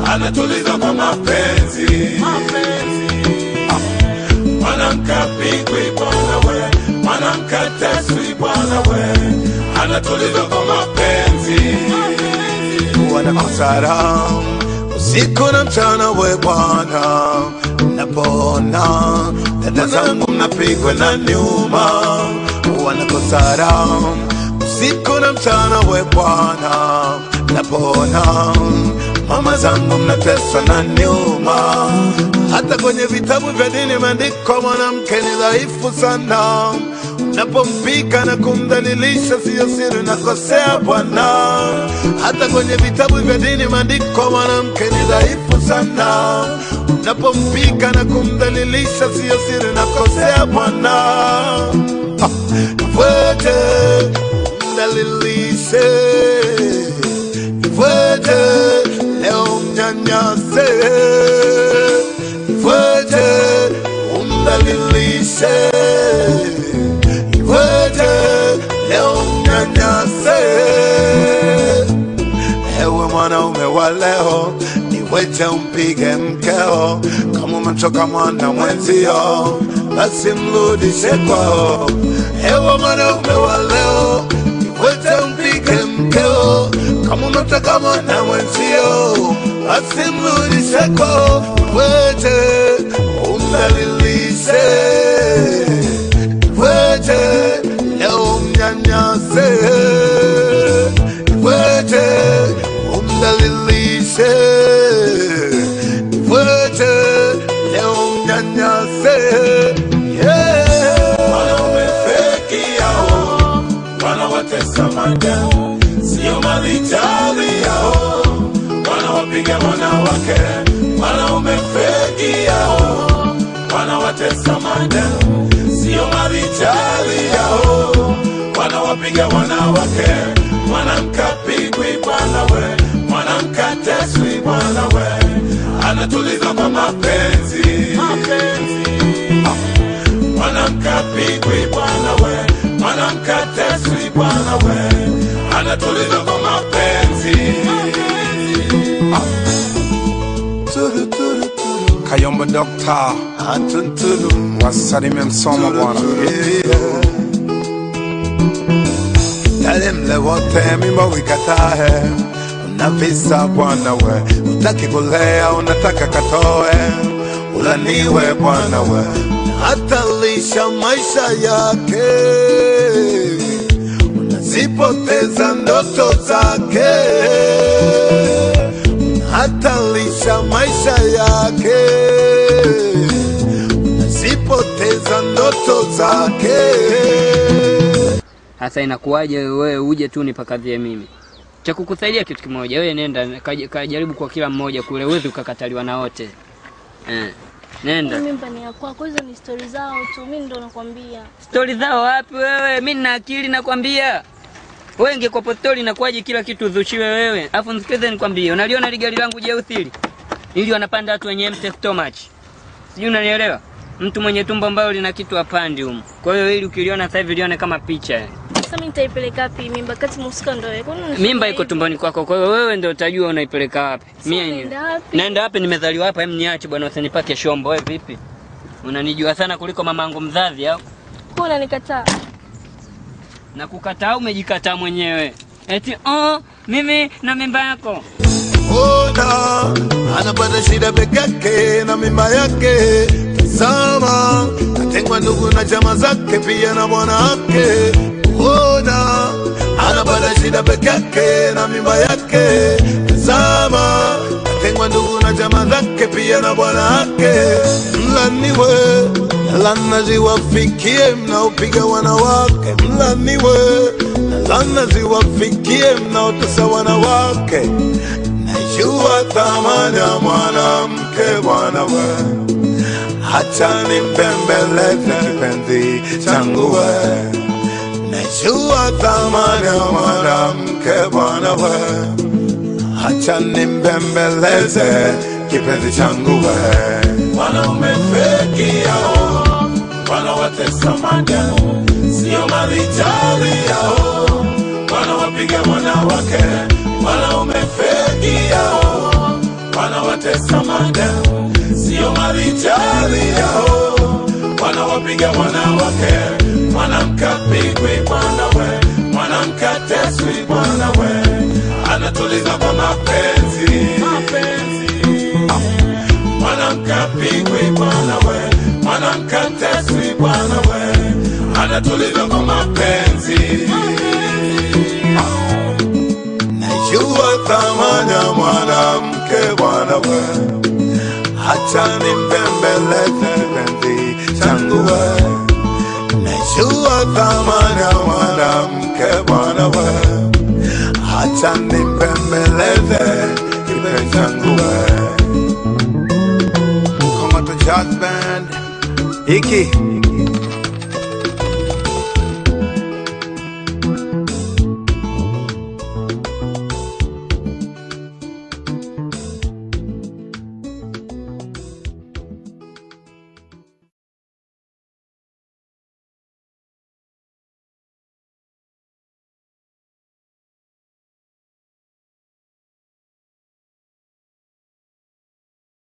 anatuliza kwa mapenzi mwanamke apigwi bwana we mwanamke ateswi bwana we anatuliza kwa mapenzi wanakosara usiku na mchana we Bwana, napona dada zangu mnapigwa na nyuma, wanakosara usiku na mchana we Bwana, napona mama zangu mnateswa na nyuma. Hata kwenye vitabu vya dini imeandikwa mwanamke ni dhaifu sana unapompika na kumdhalilisha siyo siri, nakosea Bwana. Hata kwenye vitabu vya dini imeandikwa mwanamke ni dhaifu sana, unapompika na kumdhalilisha siyo siri, nakosea Bwana. Ah, Iweje mdhalilishe, iweje leo mnyanyase, iweje umdhalilishe iweje leo mnyanyase ewe mwanaume wa leo niweje umpige mkeo kama umemchoka mwana mwenzio basi mrudishe kwao ewe mwanaume wa leo niweje umpige mkeo kama umemchoka mwana mwenzio basi mrudishe kwao iweje umdhalilishe iweje leo mnyanyase, iweje umdhalilishe, iweje leo mnyanyase. Yeah. wanaume feki yao wanawatesa mademu sio malijali yao wanawapiga wanawake wanaume feki yao wanawatesa mademu sio malijali yao wanawapiga wanawake mwanamke apigwi bwana we mwanamke ateswi bwana we anatuliza kwa mapenzi mwanamke apigwi bwana we mwanamke ateswi bwana we anatuliza kwa mapenzi Turu, turu, turu. Kayombo Dokta Atunturu. wasalimie Msoma bwana. Yeah. Yale mle wote mimba wikatae, unavisa bwana we, utaki kulea unataka katoe, ulaniwe bwana we, hatalisha maisha yake, unazipoteza ndoto zake, hatalisha maisha yake, unazipoteza ndoto zake. Hasa inakuwaje wewe uje tu nipakadhie mimi? Cha kukusaidia kitu kimoja, wewe nenda kaj- kajaribu kwa kila mmoja kule, uwezi ukakataliwa na wote eh. Nenda. Mimba ni ya kwako, hizo ni stori zao tu, mi ndo nakwambia. Stori zao wapi wewe? Mi nina akili nakwambia. Wewe ingekuwapo stori inakuwaje kila kitu uzushiwe wewe? Alafu nisikize nikwambie, unaliona ligari langu jeusi hili? Ili wanapanda watu wenye empty stomach. Sijui unanielewa? Mtu mwenye tumbo ambalo lina kitu apandi humu. Kwa hiyo ili ukiliona sasa hivi lione kama picha. Sasa mi nitaipeleka wapi mimba kati mhusika ndo wewe? Kwani unasema Mimba iko hivyo? tumboni kwako, kwa hiyo wewe ndio utajua unaipeleka wapi. Mimi naenda wapi? naenda wapi? Nimezaliwa hapa, hem niache bwana, usinipake shombo. Wewe vipi? Unanijua sana kuliko mamangu mzazi au? Kwa unanikataa? Na kukataa umejikataa mwenyewe. Eti oh, mimi na mimba yako. Ona anapata shida peke yake na mimba yake. Tazama, atengwa ndugu na chama zake pia na bwana wake. Ona anapata shida peke yake na mimba yake. Tazama, atengwa ndugu na chama zake pia na bwana wake. Mlaniwe lana ziwafikie mnaopiga wanawake, mlaniwe lana ziwafikie mnaotesa wanawake. Najua thamani ya mwanamke bwana we, hacha nimbembeleze kipenzi changu we. Najua thamani ya mwanamke bwana we, hacha nimbembeleze kipenzi changu we. wanaume feki yao wanawatesa mademu sio malijali yao wanawapiga wanawake wanaume feki yao wanawatesa mademu, sio marijali yao, wanawapiga wanawake, mwanamke apigwi bwana we, mwanamke ateswi bwana we, anatuliza kwa mapenzi, mapenzi mwanamke apigwi bwana we, mwanamke ateswi bwana we, anatuliza kwa mapenzi. Najua thamani ya mwanamke bwana we, acha nimbembeleze kipenzi changu we. Najua thamani ya mwanamke bwana we, acha nimbembeleze kipenzi changu we. Kama to jazz band, iki